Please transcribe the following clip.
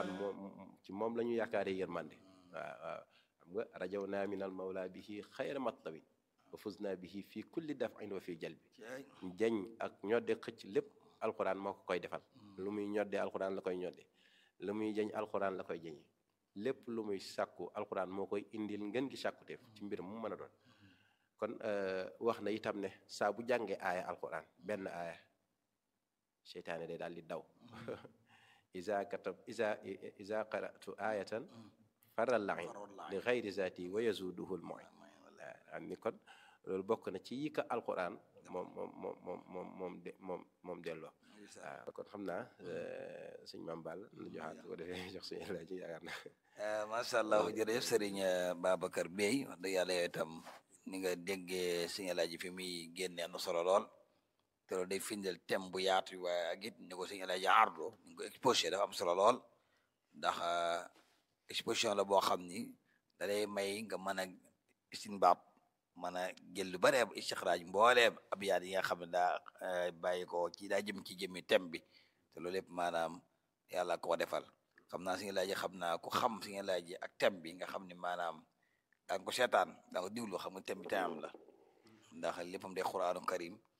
alquran moom ci moom la ñu yaakaaree yërmande waaw waaw xam nga rajaw naa min al mawla bihi xayra matlabin wa fuz naa bihi fii kulli daf'in wa fii jalbi jañ ak ñodde xëcc lépp alquran moo ko koy defal lu muy ñodde alquran la koy ñodde lu muy jañ alquran la koy jañee lépp lu muy sàkku alquran moo koy indil ngeen gi sàkkuteef ci mbir mu mën a doon kon wax na itam ne saa bu jàngee aaya alquran benn aaya seytaane day daal di daw isa katab isa isa qaratu ayatan faral lain li xayri zati wa yazuduhu l moy am ni kon loolu bokk na ci yi ka alquran moom moom moom moom moom moom de moom moom delloo waaw kon xam naa sëñ Maam Ball nu joxaat ko defee jox suñu laaj ci yaakaar na macha allah jërëjëf sëriñ Babacar Bey wax dëgg yàlla yow itam ni nga déggee suñu laaj fi muy génnee am na solo lool te loolu day firndeel thème bu yaatu waaye ak it ni ko suñu laaj ardo ni ko exposé dafa am solo lool ndax exposition la boo xam ni da lay may nga mën a istinbaab mën a jël lu bare istixraaj mboolee abyaat yi nga xam ne daa bàyyi ko ci daa jëm ci jëmmi thème bi te loolu lépp maanaam yàlla ko defal xam naa suñu laaj xam naa ku xam suñu laaj ak thème bi nga xam ne maanaam daa nga ko seetaan daa ko diwlu xam nga thème bi thème am la ndax léppam day quraanu karim